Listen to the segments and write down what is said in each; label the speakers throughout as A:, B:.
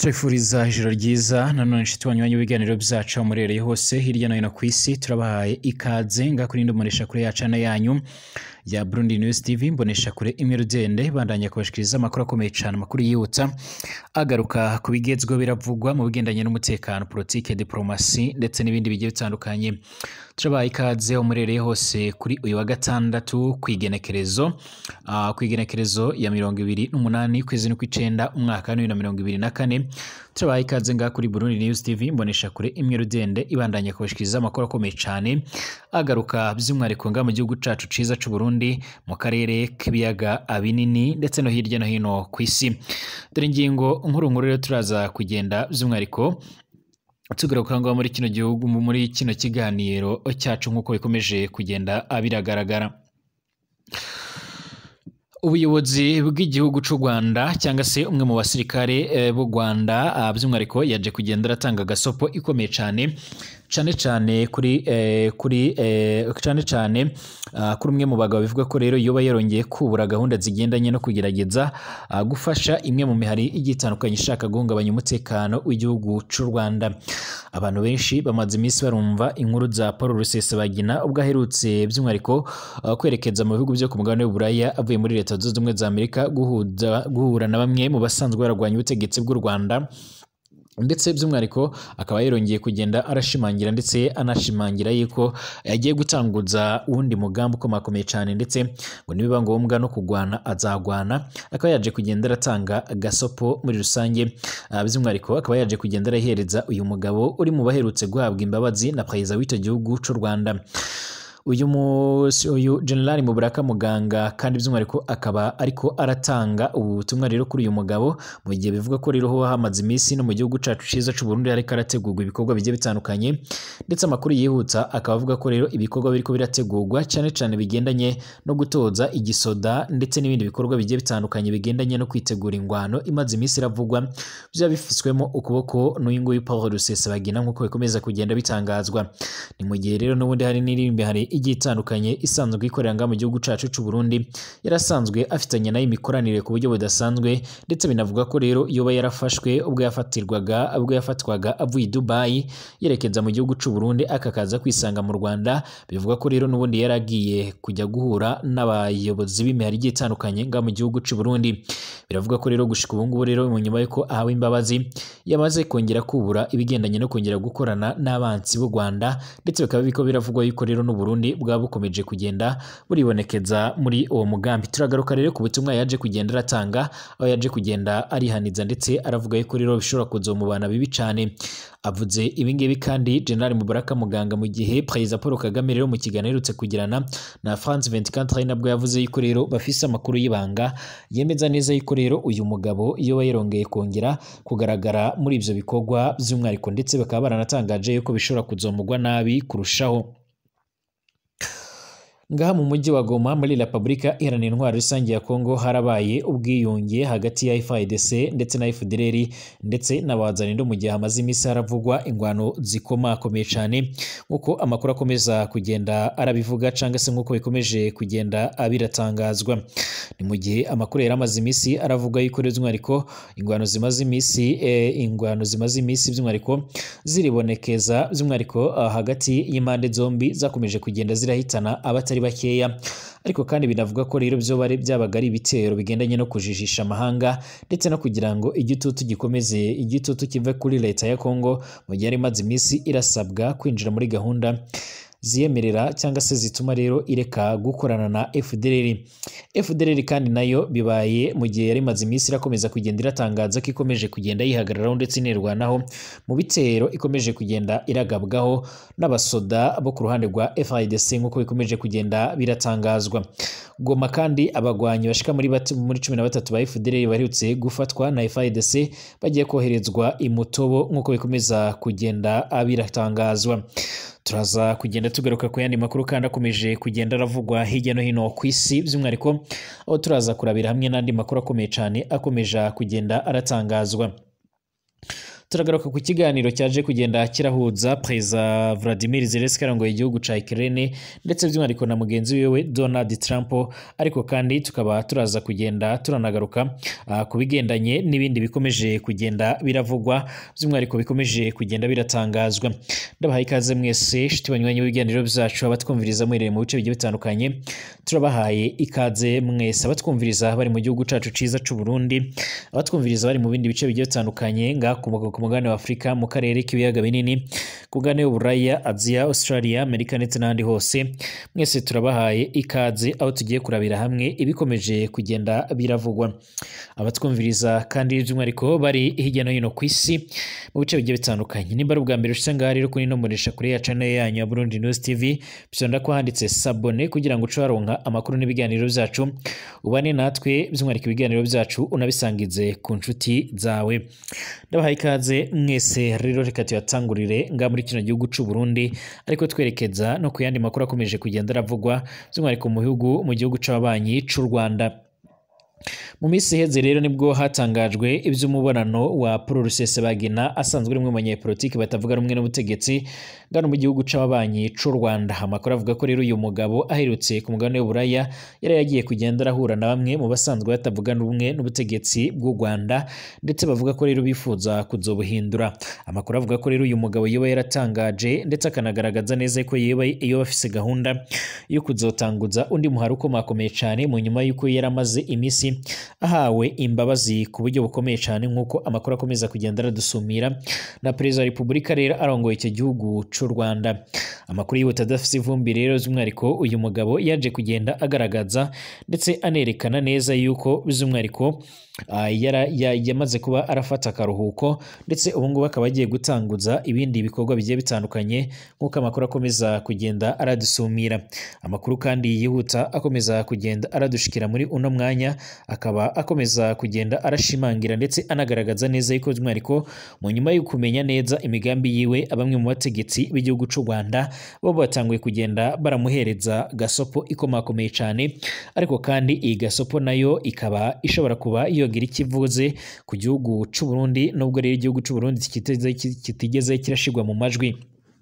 A: turifuriza ijoro ryiza nanone inshuti banywanyi b'ibiganiro byacu aho murereye hose hirya no hino ku isi turabahaye ikaze nga kuri mbonesha kure ya cana yanyu ya Burundi News TV mbonesha kure imwe rugende bandanya kubashikiriza amakuru akomeye cyane amakuru yibutsa agaruka ku bigezweho biravugwa mu bigendanye n'umutekano politike diplomasi ndetse n'ibindi bigiye bitandukanye turabaye ikaze aho murereye hose kuri uyu wa gatandatu ku igenekerezo ah, ku igenekerezo ya mirongo ibiri n'umunani kwezi n'ukw'icenda umwaka wa bibiri na mirongo ibiri na kane turabaye ikaze ngaha kuri Burundi News TV mbonesha kure imwe rudende ibandanya kubashikiriza amakuru akomeye cyane agaruka by'umwihariko ngaha mu gihugu cacu ciza c'u Burundi mu karere k'ibiyaga binini ndetse no hirya no hino ku isi dore ingingo nkuru nkuru rero turaza kugenda by'umwihariko tugaruka ngaho muri kino gihugu muri kino kiganiro cyacu nk'uko bikomeje kugenda biragaragara ubuyobozi bw'igihugu cy'u Rwanda cyangwa se umwe mu basirikare eh, b'u Rwanda ah, by'umwihariko yaje kugenda aratanga gasopo ikomeye cyane cyane cyane kuri eh, kuri eh, cyane cyane ah, kuri umwe mu bagabo bivuga ko rero yoba yarongeye kubura gahunda zigendanye no kugerageza ah, gufasha imwe mu mihari igiye itandukanye ishaka guhungabanya umutekano w'igihugu cy'u Rwanda abantu benshi bamaze iminsi barumva inkuru za Paul Rusesabagina ubwo aherutse by'umwihariko ah, kwerekeza mu bihugu byo ku mugabane w'Uburaya avuye muri leta zunze ubumwe za Amerika guhuza guhura na bamwe mu basanzwe barwanya ubutegetsi bw'u Rwanda ndetse by'umwihariko akaba yarongeye kugenda arashimangira ndetse anashimangira yuko yagiye gutanguza uwundi mugambi ukomakomeye cyane ndetse ngo nibiba ngombwa no kugwana azagwana akaba yaje kugenda aratanga gasopo muri rusange Ah, by'umwihariko akaba yaje kugenda arahereza uyu mugabo uri mu baherutse guhabwa imbabazi na perezida w'icyo gihugu cy'u Rwanda uyu musi uyu general Mubaraka Muganga kandi by'umwihariko akaba ariko aratanga ubu butumwa rero kuri uyu mugabo mu gihe bivuga ko rero ho hamaze iminsi no mu gihugu cacu ciza c'u Burundi ariko arategurwa ibikorwa bigiye bitandukanye ndetse amakuru yihuta akaba avuga ko rero ibikorwa biriko birategurwa cyane cyane bigendanye no gutoza igisoda ndetse n'ibindi bikorwa bigiye bitandukanye bigendanye no kwitegura ingwano imaze iminsi iravugwa byaba bifiswemo ukuboko n'uyu nguyu Paul Rusesabagina nk'uko bikomeza kugenda bitangazwa ni mu gihe rero n'ubundi hari n'irindi hari igiye itandukanye isanzwe ikorera ngaha mu gihugu cacu c'u Burundi yarasanzwe afitanye nayo imikoranire ku buryo budasanzwe ndetse binavuga ko rero yoba yarafashwe ubwo yafatirwaga ubwo yafatwaga avuye i Dubai yerekeza mu gihugu c'u Burundi akakaza kwisanga mu Rwanda bivuga ko rero n'ubundi yari agiye kujya guhura n'abayobozi b'imihari igiye itandukanye ngaha mu gihugu c'u Burundi biravuga ko rero gushika ubu ngubu rero mu nyuma y'uko ahawe imbabazi yamaze kongera kubura ibigendanye no kongera gukorana n'abansi b'u Rwanda ndetse bikaba biko biravugwa yuko rero n'u Burundi bwaba bukomeje kugenda buribonekeza muri uwo mugambi turagaruka rero ku butumwa yaje kugenda aratanga aho yaje kugenda arihaniza ndetse aravuga yuko rero bishobora kuzomubana bibi cyane avuze ibingibi kandi General Mubaraka Muganga mu gihe Perezida Paul Kagame rero mu kiganiro aherutse kugirana na France 24 ari nabwo yavuze yuko rero bafise amakuru y'ibanga yemeza neza yuko rero uyu mugabo iyo yarongeye kongera kugaragara muri ivyo bikorwa by'umwihariko ndetse bakaba baranatangaje yuko bishobora kuzomugwa nabi kurushaho ngaha mu mujyi wa Goma muri Repubulika Iharanira Intwaro Rusange ya Kongo harabaye ubwiyunge hagati ya FARDC ndetse na FDLR ndetse n'abazanindo mu gihe hamaze iminsi haravugwa ingwano zikomakomeye cyane nk'uko amakuru akomeza kugenda arabivuga cyangwa se nk'uko bikomeje kugenda biratangazwa ni mu gihe amakuru yari amaze iminsi aravuga yuko rero by'umwihariko ingwano zimaze iminsi eh, ingwano zimaze iminsi by'umwihariko ziribonekeza by'umwihariko ah, hagati y'impande zombi zakomeje kugenda zirahitana abatari bakeya ariko kandi binavuga ko rero byo bari byabaga ari ibitero bigendanye no kujijisha amahanga ndetse no kugira ngo igitutu gikomeze igitutu kive kuri leta ya Kongo mu gihe yari imaze iminsi irasabwa kwinjira muri gahunda ziyemerera cyangwa se zituma rero ireka gukorana na FDLR. FDLR kandi nayo bibaye mu gihe yari imaze iminsi irakomeza kugenda iratangaza ko ikomeje kugenda yihagararaho ndetse inirwanaho mu bitero ikomeje kugenda iragabwaho n'abasoda bo ku ruhande rwa FARDC nk'uko bikomeje kugenda biratangazwa. Goma kandi abagwanyi bashika muri bati, muri cumi na batatu ba FDLR baherutse gufatwa na FARDC bagiye koherezwa imutobo nk'uko bikomeza kugenda biratangazwa. turaza kugenda tugaruka ku yandi makuru kandi akomeje kugenda aravugwa hirya no hino ku isi by'umwihariko aho turaza kurabira hamwe n'andi makuru akomeye cyane akomeje kugenda aratangazwa turagaruka ku kiganiro cyaje kugenda kirahuza perezida Vladimir Zelensky arongoye igihugu ca Ukraine ndetse by'umwihariko na mugenzi wiwe Donald Trump ariko kandi tukaba turaza kugenda turanagaruka uh, ku bigendanye n'ibindi bikomeje kugenda biravugwa by'umwihariko bikomeje kugenda biratangazwa ndabahaye ikaze mwese shiti banywanyi w'ibiganiro byacu abatwumviriza mwereye mu bice bigiye bitandukanye turabahaye ikaze mwese abatwumviriza bari mu gihugu cacu ciza c'u Burundi abatwumviriza bari mu bindi bice bigiye bitandukanye nga ku mugabane wa Afurika mu karere k'ibiyaga binini ku mugabane w'Uburaya Aziya Australia Amerika ndetse n'ahandi hose mwese turabahaye ikaze aho tugiye kurabira hamwe ibikomeje kugenda biravugwa abatwumviriza kandi by'umwihariko bari hirya no hino ku isi mu bice bigiye bitandukanye nimba ari ubwa mbere ushyize ngaha rero kuri ino mbonesha kure ya channel yanyu ya Burundi News TV bisonda ko handitse sabone kugira ngo uce waronka amakuru n'ibiganiro byacu ubane natwe by'umwihariko ibiganiro byacu unabisangize ku nshuti zawe ndabahaye ikaze mwese rero reka tuyatangurire nga muri kino gihugu c'u Burundi ariko twerekeza no ku yandi makuru akomeje kugenda aravugwa by'umwihariko mu bihugu mu gihugu c'ababanyi c'u Rwanda mu minsi iheze rero nibwo hatangajwe iby'umubonano wa Paul Rusesabagina asanzwe ari umwe mu banyepolitiki batavuga rumwe n'ubutegetsi ngano mu gihugu c'ababanyi c'u Rwanda amakuru avuga ko rero uyu mugabo aherutse ku mugabane w'Uburaya yari yagiye kugenda arahura na bamwe mu basanzwe batavuga rumwe n'ubutegetsi bw'u Rwanda ndetse bavuga ko rero bifuza kuzobuhindura amakuru avuga ko rero uyu mugabo yoba yaratangaje ndetse akanagaragaza neza ko yoba yoba afise gahunda yo kuzotanguza undi muhari ukomakomeye cyane mu nyuma y'uko yari amaze iminsi ahawe imbabazi ku buryo bukomeye cyane nk'uko amakuru akomeza kugenda aradusumira na perezida wa repubulika rero arongoye icyo gihugu cy'u Rwanda amakuru yihuta adafite ivumbi rero by'umwihariko uyu mugabo yaje kugenda agaragaza ndetse anerekana neza yuko by'umwihariko yamaze kuba arafata akaruhuko ndetse ubu ngubu akaba agiye gutanguza ibindi bikorwa bigiye bitandukanye nk'uko amakuru akomeza kugenda aradusumira amakuru kandi yihuta akomeza kugenda aradushikira muri uno mwanya akaba akomeza kugenda arashimangira ndetse anagaragaza neza yuko by'umwihariko mu nyuma yo kumenya neza imigambi yiwe bamwe mu bategetsi b'igihugu cy'u Rwanda bo batanguye kugenda baramuhereza gasopo ikomakomeye cyane ariko kandi iyi gasopo nayo ikaba ishobora kuba yogira ikivuze ku gihugu cy'u Burundi nubwo rero igihugu cy'u Burundi kitigeze kirashigwa mu majwi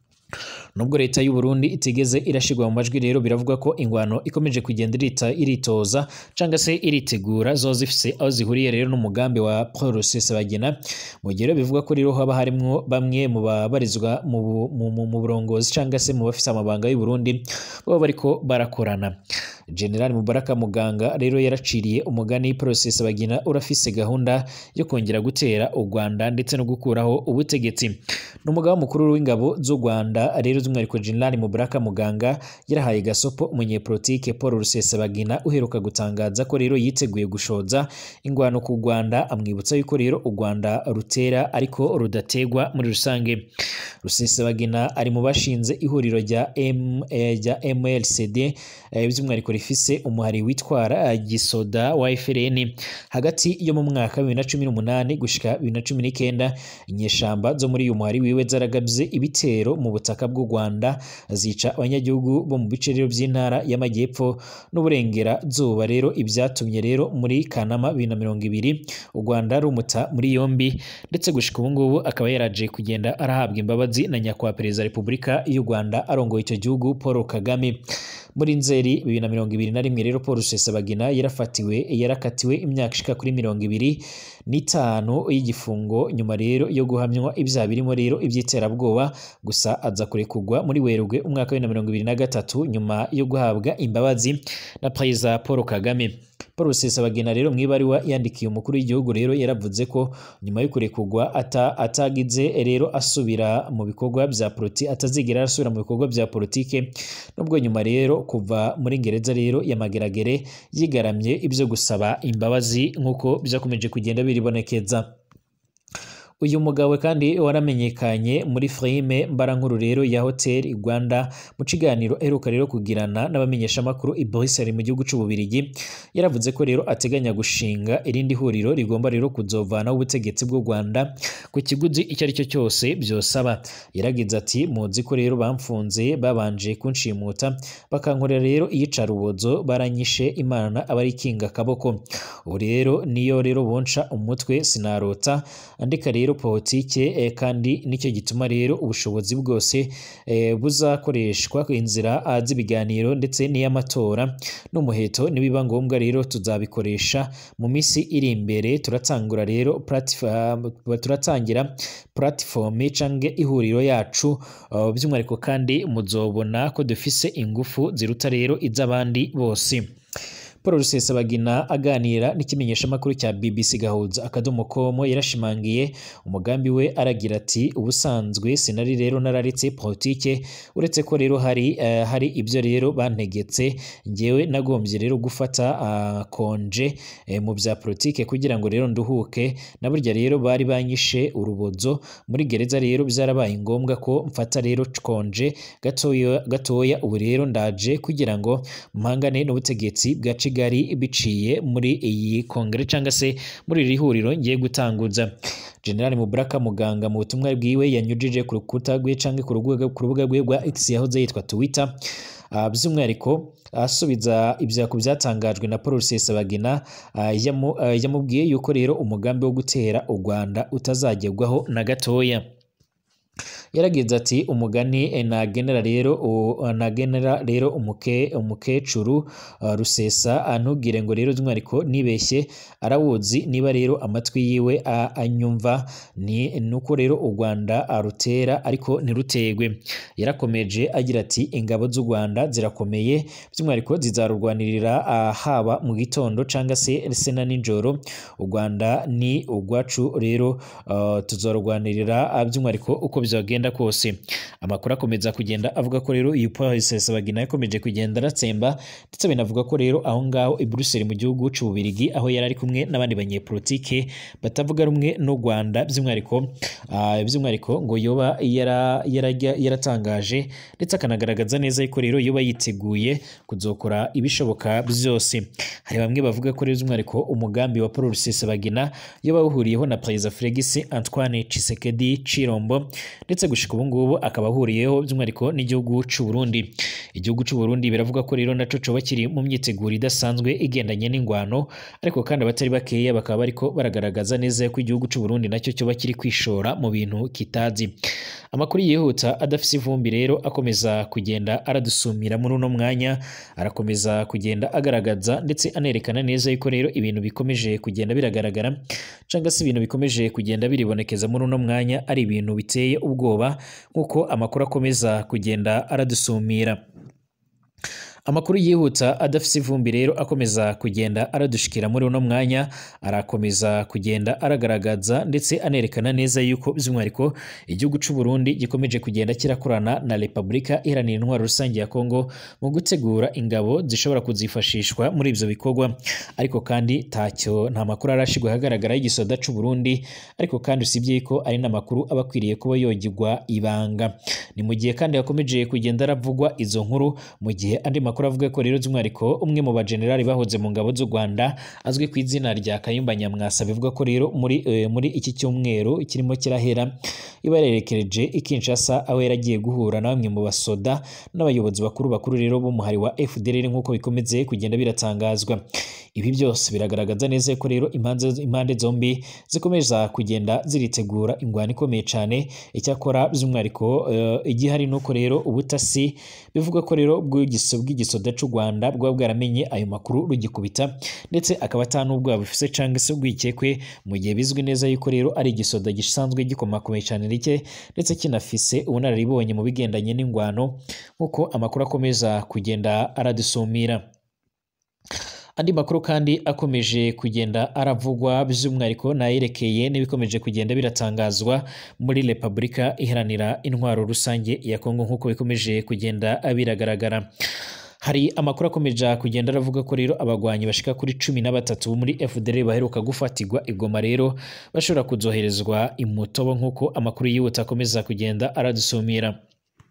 A: nubwo leta y'u Burundi itigeze irashigwa mu majwi rero biravuga ko ingwano ikomeje kugenda irita iritoza cyangwa se iritegura zo zifise aho zihuriye rero n'umugambi wa Paul Rusesabagina mu gihe bivuga ko rero haba harimo bamwe mu babarizwa mu burongozi cyangwa se mu bafise amabanga y'u Burundi baba bariko barakorana General Mubaraka Muganga rero yaraciriye umugani Paul Rusesabagina urafise gahunda yo kongera gutera u Rwanda ndetse no gukuraho ubutegetsi n'umugaba mukuru w'ingabo z'u Rwanda rero by'umwihariko General Mubaraka Muganga yarahaye gasopo umunyepolitike Paul Rusesabagina uheruka gutangaza ko rero yiteguye gushoza ingwano ku Rwanda amwibutsa yuko rero u Rwanda rutera ariko rudategwa muri rusange Rusesabagina ari mu bashinze ihuriro rya M rya MLCD by'umwihariko rifise umuhari witwara gisoda wa FRN hagati yo mu mwaka wa 2018 gushika 2019 inyeshamba zo muri uyu muhari wiwe zaragabye ibitero mu butaka bw'u Rwanda zica abanyagihugu bo mu bice rero by'intara y'amajyepfo n'uburengerazuba rero ibyatumye rero muri Kanama 2020 u Rwanda rumuta muri yombi ndetse gushika ubu ngubu akaba yaraje kugenda arahabwa imbabazi na nyakubahwa perezida wa Repubulika y'u Rwanda arongoye icyo gihugu Paul Kagame muri nzeri bibiri na mirongo ibiri na rimwe rero Paul Rusesabagina yarafatiwe yarakatiwe imyaka ishika kuri mirongo ibiri n'itanu y'igifungo nyuma rero yo guhamywa ibyaha birimo rero iby'iterabwoba gusa aza kurekurwa muri Werurwe umwaka wa bibiri na mirongo ibiri na gatatu nyuma yo guhabwa imbabazi na perezida Paul Kagame Paul Rusesabagina rero mwibariwa yandikiye umukuru w'igihugu rero yaravuze ko nyuma yo kurekurwa ata atagize rero asubira mu bikorwa bya politi atazigera asubira mu bikorwa bya politike nubwo nyuma rero kuva muri gereza rero ya Mageragere yigaramye ibyo gusaba imbabazi nk'uko byakomeje kugenda biribonekeza uyu mugabo kandi waramenyekanye muri filime mbarankuru rero ya Hotel Rwanda mu kiganiro aheruka rero kugirana n'abamenyeshamakuru i Bruxelles mu gihugu c'Ububirigi yaravuze ko rero ateganya gushinga irindi huriro rigomba rero kuzovanaho ubutegetsi bw'u Rwanda ku kiguzi icyo ari cyo cyose byosaba yaragize ati muzi ko rero bamfunze babanje kunshimuta bakankorera rero iyicarubozo baranyishe imana abari kinga akaboko ubu rero niyo rero bonca umutwe sinarota andika rero rero politike eh, kandi nicyo gituma rero ubushobozi bwose eh, buzakoreshwa ku inzira ah, z'ibiganiro ndetse n'iy'amatora n'umuheto nibiba ngombwa rero tuzabikoresha mu minsi iri imbere turatangura rero platform turatangira platform canke ihuriro yacu uh, by'umwihariko kandi muzobona ko dufise ingufu ziruta rero iz'abandi bose Paul Rusesabagina aganira n'ikimenyeshamakuru cya BBC Gahuza akadomo komo yarashimangiye umugambi we aragira ati ubusanzwe sinari rero nararetse politike uretse ko rero hari eh, hari ibyo rero bantegetse ngewe nagombye rero gufata ah, konje eh, mu bya politike kugira ngo rero nduhuke na burya rero bari banyishe urubozo muri gereza rero byarabaye ngombwa ko mfata rero konje gatoya gatoya ubu rero ndaje kugira ngo mpangane n'ubutegetsi bwa Kigali biciye muri iyi kongere cyangwa se muri iri huriro ngiye gutanguza General Mubaraka Muganga mu butumwa bwiwe yanyujije ku rukuta rwe cyangwa ku rubuga ku rubuga rwe rwa X yahoze yitwa Twitter Uh, by'umwihariko asubiza ibya ku byatangajwe na Paul Rusesabagina uh, yamu, uh, yamubwiye yuko rero umugambi wo gutera u Rwanda utazagerwaho na gatoya yaragize ati umugani eh, nagenera rero u- nagenera rero umuke umukecuru uh, rusesa ah, ntugire ngo rero by'umwihariko nibeshye arawuzi niba rero amatwi yiwe a- anyumva ni nuko rero u Rwanda arutera ariko ntirutegwe yarakomeje agira ati ingabo z'u Rwanda zirakomeye by'umwihariko zizarurwanirira ah, haba mu gitondo cyangwa se se na nijoro u Rwanda ni urwacu rero uh, tuzarurwanirira ah, by'umwihariko uko bizagenda kose amakuru akomeza kugenda avuga ko rero iyi Paul Rusesabagina yakomeje kugenda aratsemba ndetse binavuga ko rero aho ngaho i Brussels mu gihugu cy'Ububirigi aho yari ari kumwe n'abandi banyepolitike batavuga rumwe n'u Rwanda by'umwihariko ah, by'umwihariko ngo yoba yara- yarajya- yaratangaje ndetse akanagaragaza neza yuko rero yoba yiteguye kuzokora ibishoboka byose hari bamwe bavuga ko rero by'umwihariko umugambi wa Paul Rusesabagina yoba awuhuriyeho na Perezida Felix Antoine Tshisekedi Chilombo ndetse gushika ubu ngubu akaba ahuriyeho by'umwihariko n'igihugu cy'u Burundi igihugu cy'u Burundi biravuga ko rero naco coba kiri mu myiteguro idasanzwe igendanye n'ingwano ariko kandi abatari bakeya bakaba bariko baragaragaza neza ko igihugu cy'u Burundi nacyo cyoba kiri kwishora mu bintu kitazi amakuru yihuta adafise ivumbi rero akomeza kugenda aradusumira muri uno mwanya arakomeza kugenda agaragaza ndetse anerekana neza yuko rero ibintu bikomeje kugenda biragaragara cyangwa se ibintu bikomeje kugenda biribonekeza muri uno mwanya ari ibintu biteye ubwoba nk'uko amakuru akomeza kugenda aradusumira amakuru yihuta adafite ivumbi rero akomeza kugenda aradushikira muri uno mwanya arakomeza kugenda aragaragaza ndetse anerekana neza yuko by'umwihariko igihugu cy'u Burundi gikomeje kugenda kirakorana na Repubulika Iharanira Intwaro Rusange ya Kongo mu gutegura ingabo zishobora kuzifashishwa muri ibyo bikorwa ariko kandi ntacyo nta makuru arashigwa ahagaragara y'igisoda cy'u Burundi ariko kandi usibye ko ari n'amakuru aba akwiriye kuba yogirwa ibanga ni mu gihe kandi hakomeje kugenda aravugwa izo nkuru mu gihe andi makuru avuga ko rero by'umwihariko umwe mu bajenerali bahoze mu ngabo z'u Rwanda azwi ku izina rya Kayumba Nyamwasa bivuga ko rero muri eh, muri iki cyumweru kirimo kirahera iba yarerekereje i Kinshasa aho yaragiye guhura na bamwe mu basoda n'abayobozi bakuru bakuru rero b'umuhari wa FDLR nk'uko bikomeze kugenda biratangazwa ibi byose biragaragaza neza ko rero impande impande zombi zikomeza kugenda ziritegura ingwano ikomeye cyane icyakora by'umwihariko eh, igihari nuko rero ubutasi bivuga ko rero bw'igiso bw'igisoda cy'u Rwanda bwaba bwaramenye ayo makuru rugikubita ndetse akaba atanubwo bufise cyangwa se ubwikekwe mu gihe bizwi neza yuko rero ari igisoda gisanzwe gikomakomeye cyane rike ndetse kinafise ubunararibonye mu bigendanye n'ingwano nk'uko amakuru akomeza kugenda aradusumira andi makuru kandi akomeje kugenda aravugwa by'umwihariko nayerekeye n'ibikomeje kugenda biratangazwa muri Repubulika iharanira intwaro rusange ya Kongo nk'uko bikomeje kugenda biragaragara hari amakuru akomeje kugenda aravuga ko rero abagwanyi bashika kuri cumi na batatu bo muri FDL baheruka gufatirwa igoma rero bashobora kuzoherezwa imutobo nk'uko amakuru yihuta akomeza kugenda aradusumira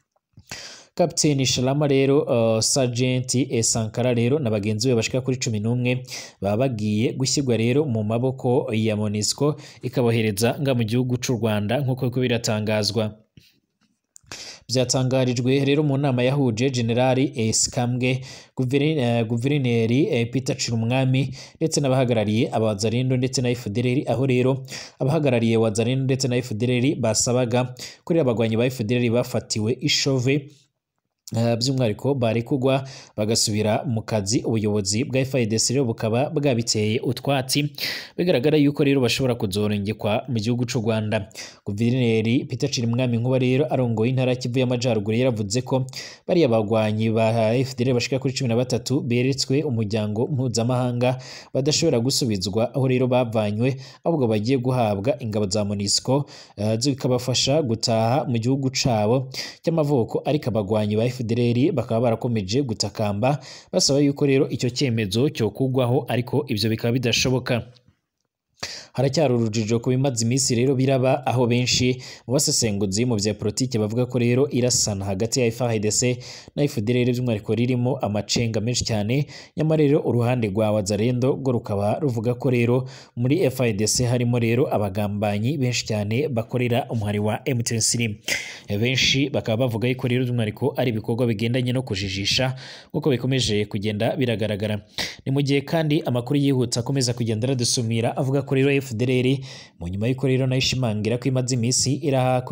A: Kapiteni Shalama rero uh, Sergeant e Sankara rero na bagenzi be bashika kuri cumi n'umwe baba bagiye gushyirwa rero mu maboko ya MONUSCO ikabohereza nga mu gihugu cy'u Rwanda nk'uko biko biratangazwa byatangarijwe rero mu nama yahuje generali Sikambwe guverineri Peter Cirumwami ndetse n'abahagarariye abazarindo ndetse na FDLR aho rero abahagarariye wazarindo ndetse na FDLR basabaga kuri abagwanyi ba FDLR bafatiwe ishove by'umwihariko barekugwa bagasubira mu kazi ubuyobozi bwa FIDC rero bukaba bwabiteye utwatsi bigaragara yuko rero bashobora kuzorengekwa mu gihugu cy'u Rwanda guverineri Peter Cirimwami nkuba rero arongoye intara Kivu y'Amajyaruguru yaravuze ko bariya bagwanyi ba FDL bashika kuri cumi na batatu beretswe umuryango mpuzamahanga badashobora gusubizwa aho rero bavanywe ahubwo bagiye guhabwa ingabo za MONUSCO uh, zikabafasha gutaha mu gihugu cabo cy'amavuko ariko abagwanyi ba FDLR bakaba barakomeje gutakamba basaba yuko rero icyo cyemezo cyo kugwaho ariko ibyo bikaba bidashoboka haracyari urujijo ku bimaze iminsi rero biraba aho benshi mu basesenguzi mu bya politiki bavuga ko rero irasana hagati ya FARDC na FDLR by'umwihariko ririmo amacenga menshi cyane nyamara rero uruhande rwa Wazalendo rwo rukaba ruvuga ko rero muri FARDC harimo rero abagambanyi benshi cyane bakorera umuhari wa M23 benshi bakaba bavuga yuko rero by'umwihariko ari ibikorwa bigendanye no kujijisha nk'uko bikomeje kugenda biragaragara ni mu gihe kandi amakuru yihuta akomeza kugenda aradusumira avuga ko rero FDLR mu nyuma y'uko rero nayo ishimangira ko imaze iminsi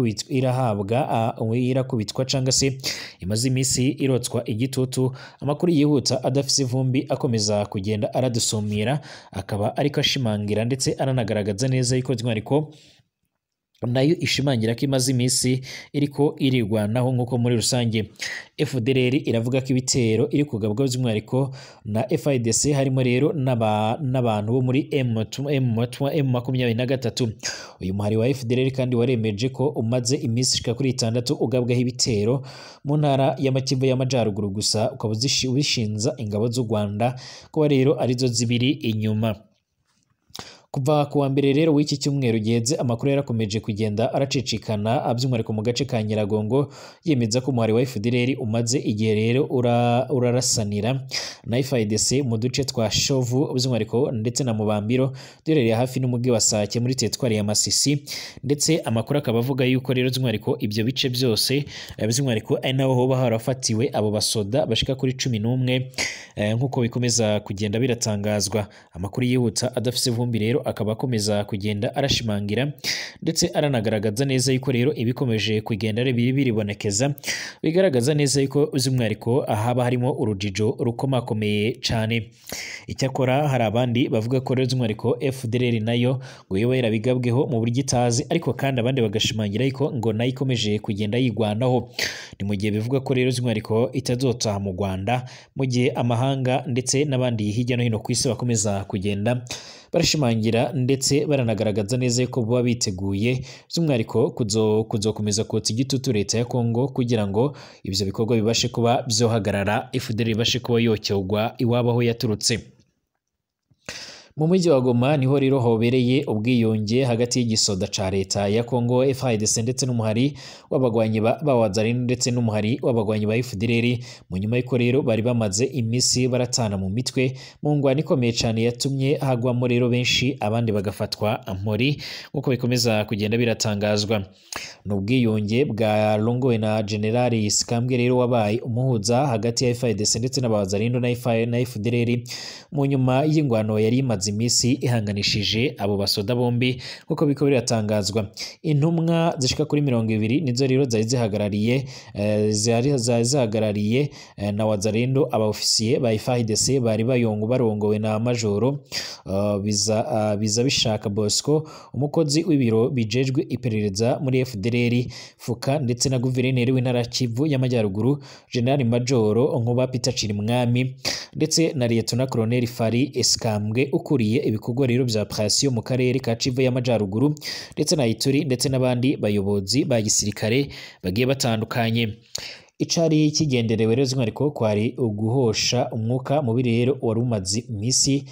A: irahabwa irakubitwa cyangwa se imaze iminsi irotswa igitutu amakuru yihuta adafite ivumbi akomeza kugenda aradusumira akaba ariko ashimangira ndetse aranagaragaza neza yuko by'umwihariko nayo ishimangira ko imaze iminsi iriko irigwanaho nk'uko muri rusange FDLR iravuga ko ibitero iri kugabwa by'umwihariko na FIDC harimo rero n'abantu bo muri M makumyabiri na gatatu uyu muhari wa FDLR kandi waremeje ko umaze iminsi ishika kuri itandatu ugabwaho ibitero mu ntara y'amakivu y'amajyaruguru gusa ukaba ubishinza ingabo z'u Rwanda kuba rero arizo zibiri inyuma kuva ku wa mbere rero w'iki cyumweru giheze amakuru yarakomeje kugenda aracicikana by'umwihariko mu gace ka Nyiragongo yemeza ko umuhari wa FDLR umaze igihe rero urarasanira na FIDC mu duce twa Shovu by'umwihariko ndetse na Mubambiro duherereye hafi n'umujyi wa Sake muri teritwari ya Masisi ndetse amakuru akaba avuga yuko rero by'umwihariko ibyo bice byose by'umwihariko ari naho hoba harafatiwe abo basoda bashika kuri cumi n'umwe nk'uko bikomeza kugenda biratangazwa amakuru yihuta adafite ivumbi rero akaba akomeza kugenda arashimangira ndetse aranagaragaza neza yuko rero ibikomeje kugenda biri biribonekeza bigaragaza neza yuko by'umwihariko haba harimo urujijo rukomakomeye cyane icyakora hari abandi bavuga ko rero by'umwihariko FDLR nayo ngo yoba yarabigabweho mu buryo itazi ariko kandi abandi bagashimangira yuko ngo nayo ikomeje kugenda yigwanaho ni mu gihe bivuga ko rero by'umwihariko itazotaha mu Rwanda mu gihe amahanga ndetse n'abandi hirya no hino ku isi bakomeza kugenda barashimangira ndetse baranagaragaza neza yuko baba biteguye by'umwihariko kuzokomeza kotsa igitutu leta ya Kongo kugira ngo ibyo bikorwa bibashe kuba byohagarara FDLR ibashe kuba yocyogwa iwabo aho yaturutse mu mujyi wa Goma niho rero hobereye ubwiyunge hagati y'igisoda ca leta ya Congo FARDC ndetse n'umuhari w'abagwanyi ba Wazalendo ndetse n'umuhari w'abagwanyi ba FDLR mu nyuma y'uko rero bari bamaze imisi baratana mu mitwe mu ngwani ikomeye cyane yatumye hagwamo rero benshi abandi bagafatwa mpori nk'uko bikomeza kugenda biratangazwa ni ubwiyunge bwa longowe na Generali Sikambwe rero wabaye umuhuza hagati ya FARDC ndetse n'abazalendo na FDLR mu nyuma y'ingwano yari imaze iminsi ihanganishije abo basoda bombi nk'uko biko biratangazwa intumwa zishika kuri mirongo ibiri nizo rero zari zihagarariye zari zihagarariye na wazalendo abaofisiye ba FARDC bari bayongo barongowe na majoro biza biza bishaka Bosco umukozi w'ibiro bijejwe iperereza muri FDLR fuka ndetse na guverineri w'intara Kivu y'amajyaruguru General Majoro Nkuba Peter Chirimwami ndetse na Lieutenant Colonel Fari Eskambwe ukuriye ibikorwa rero bya operation mu karere ka Kivu y'amajyaruguru ndetse na Ituri ndetse n'abandi bayobozi ba gisirikare bagiye batandukanye icari kigenderewe rero by'umwihariko kwari uguhosha umwuka mubi rero wari umaze iminsi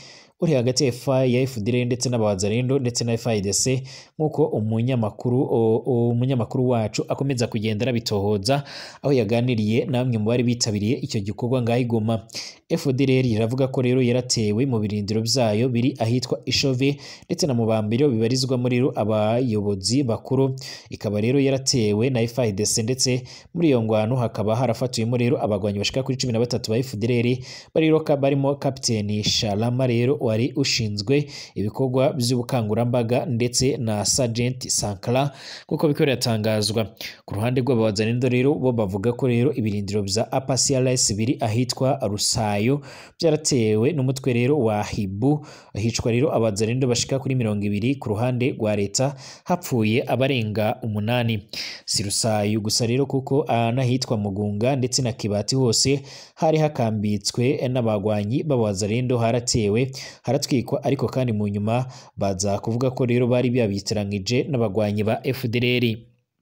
A: uri hagati ya FA ya FDL ndetse n'abawazarendo ndetse na FARDC nk'uko umunyamakuru umunyamakuru wacu akomeza kugenda arabitohoza aho yaganiriye na bamwe mu bari bitabiriye icyo gikorwa ngaho i Goma FDLR iravuga ko rero yaratewe mu birindiro byayo biri ahitwa Ishove ndetse na Mubambiro bibarizwamo rero abayobozi bakuru ikaba rero yaratewe na FARDC ndetse muri iyo ngwano hakaba harafatuyemo rero abagwanyi bashika kuri cumi na batatu ba FDLR bariro barimo kapiteni Shalama rero wari ushinzwe ibikorwa by'ubukangurambaga ndetse na Sergeant Sankara kuko biko biratangazwa ku ruhande rw'abawazanindo rero bo bavuga ko rero ibirindiro bya APCRS biri ahitwa Rusayo byaratewe n'umutwe rero wa Hibu hicwa rero abawazanindo bashika kuri mirongo ibiri ku ruhande rwa leta hapfuye abarenga umunani si Rusayo gusa rero kuko anahitwa Mugunga ndetse na Kibati hose hari hakambitswe n'abagwanyi b'abawazanindo haratewe haratwikwa ariko kandi mu nyuma baza kuvuga ko rero bari biyabitiranyije n'abagwanyi ba FDLR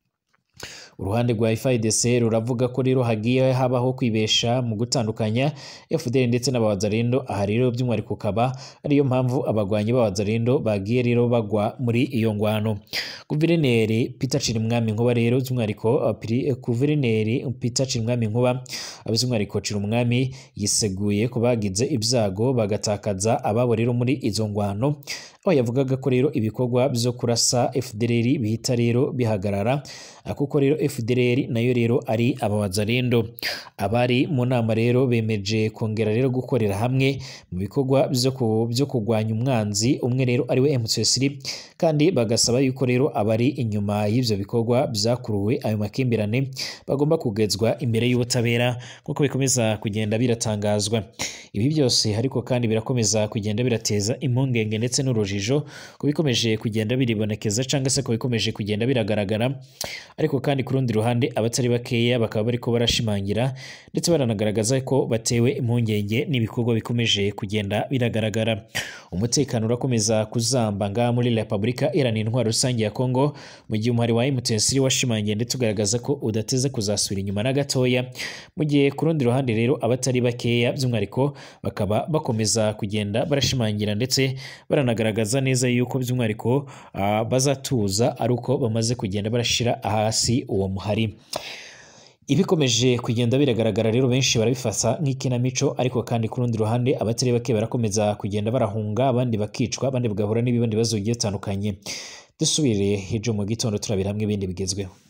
A: uruhande rwa FARDC ruravuga ko rero hagiye habaho kwibesha mu gutandukanya FDL ndetse n'abawazarendo aha rero by'umwihariko ukaba ariyo mpamvu abagwanyi b'abawazarendo bagiye rero bagwa muri iyo ngwano guverineri Peter Chirimwami Nkuba rero by'umwihariko guverineri Peter Chirimwami Nkuba by'umwihariko Chirimwami yiseguye ko bagize ibyago bagatakaza ababo rero muri izo ngwano aho yavugaga ko rero ibikorwa byo kurasa FDLR bihita rero bihagarara kuko rero FDLR nayo rero ari abawazarendo abari mu nama rero bemeje kongera rero gukorera hamwe mu bikorwa byo kurwanya umwanzi umwe rero ariwe M23 kandi bagasaba yuko rero abari inyuma y'ivyo bikorwa byakuruwe ayo makimbirane bagomba kugezwa imbere y'ubutabera kuko bikomeza kugenda biratangazwa ibi byose ariko kandi birakomeza kugenda birateza impungenge ndetse n'urujijo ku bikomeje kugenda biribonekeza cyangwa se ku bikomeje kugenda biragaragara ariko kandi ku rundi ruhande abatari bakeya bakaba bariko barashimangira ndetse baranagaragaza ko batewe impungenge n'ibikorwa bikomeje kugenda biragaragara umutekano urakomeza kuzamba ngaha muri Repubulika Iharanira Intwaro Rusange ya Kongo mu gihe umuhari wa M23 washimangiye ndetse ugaragaza ko udateze kuzasubira inyuma na gatoya mu gihe ku rundi ruhande rero abatari bakeya by'umwihariko bakaba bakomeza kugenda barashimangira ndetse baranagaragaza neza yuko by'umwihariko uh, bazatuza ari uko bamaze kugenda barashira hasi uwo muhari ibikomeje kugenda biragaragara rero benshi barabifata nk'ikinamico ariko kandi ku rundi ruhande abatari bake barakomeza kugenda barahunga abandi bakicwa abandi bagahura n'ibindi bibazo bigiye bitandukanye dusubire ejo mu gitondo turabira hamwe ibindi bigezweho